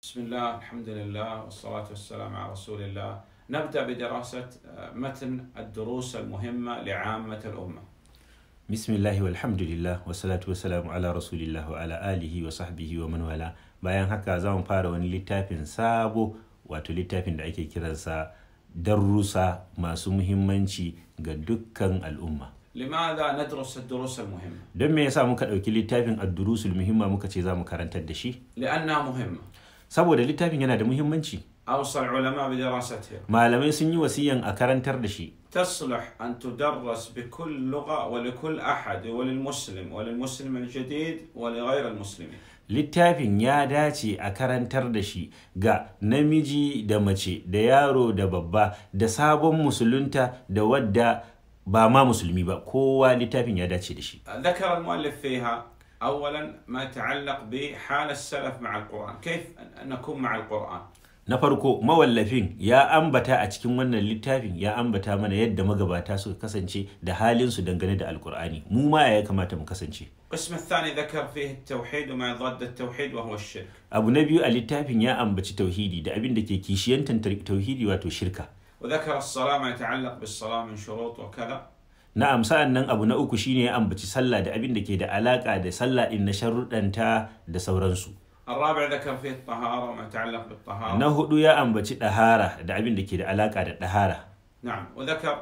بسم الله الحمد لله والصلاة والسلام على رسول الله نبدأ بدراسة متن الدروس المهمة لعامة الأمة bismillahi walhamdulillah wassalatu wassalamu ala rasulillah wa ala alihi wa sahbihi wa man wala bayan haka za mu fara wani littafin sabo wato littafin da ake kiransa darussa masu muhimmanci ga dukkan al'umma لماذا ندرس الدروس المهمة؟ don me yasa muka ɗauki littafin addurusul muhimma muka ce za mu karantar da shi لأنها مهمة saboda littafin yana da muhimmanci أوصى العلماء بدراستها malamai sun yi wasiyan a karantar da shi تصلح أن تدرس بكل لغة ولكل أحد وللمسلم وللمسلم الجديد ولغير المسلمين littafin ya dace a karantar da shi ga namiji da mace da yaro da babba da sabon musulunta da wadda ba ma musulmi ba kowa littafin ya dace da shi ذكر المؤلف فيها أولا ما يتعلق بحال السلف مع القرآن كيف نكون مع القرآن na farko mawallafin ya ambata a cikin wannan littafin ya ambata mana yadda magabata suka kasance da halinsu dangane da alkur'ani mu ma ya kamata mu kasance القسم الثاني ذكر فيه التوحيد وما يضاد التوحيد وهو الشرك abu na biyu a littafin ya ambaci tauhidi da abin da ke kishiyantar tauhidi wato shirka وذكر الصلاة ما يتعلق بالصلاة من شروط وكذا na'am sa'an nan abu na uku shine ya ambaci sallah da abin da ke da alaka da sallah din na sharuɗanta da sauransu الرابع ذكر فيه الطهارة وما يتعلق بالطهارة na hudu ya ambaci ɗahara da abin da ke da alaka da ɗahara نعم وذكر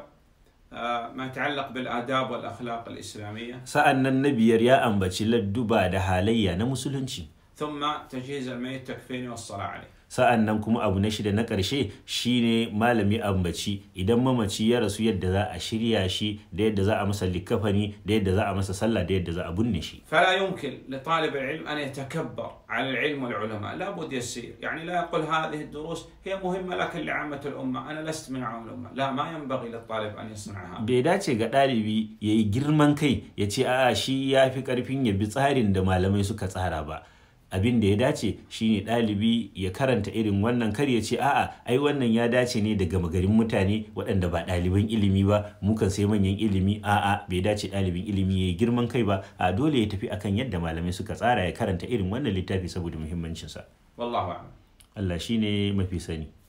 آه، ما يتعلق بالآداب والأخلاق الإسلامية sa'an nan na biyar ya ambaci ladduba da halayya na musulunci ثم تجهيز الميت تكفيني والصلاة عليه sa'an nan kuma abu na shida na ƙarshe shine malami ambaci idan mamaci ya rasu yadda za a shirya shi da yadda za a masa likafani da yadda za a masa sallah da yadda za a binne shi فلا يمكن لطالب العلم أن يتكبر على العلم والعلماء لابد يسير يعني لا يقول هذه الدروس هي مهمة لكن لعامة الأمة أنا لست من عام الأمة لا ما ينبغي للطالب أن يصنع هذا bai dace ga ɗalibi ya yi girman kai ya ce a'a shi ya fi ƙarfin ya bi tsarin da malamai suka tsara ba abin da ya dace shine ɗalibi ya karanta irin wannan kar ya ce a'a ai wannan ya dace ne daga magarin mutane waɗanda ba ɗaliban ilimi ba mukan sai manyan ilimi a'a bai dace ɗalibin ilimi ya yi girman kai ba a dole ya tafi akan yadda malamai suka tsara ya karanta irin wannan littafi saboda muhimmancinsa والله أعلم Allah shine mafi sani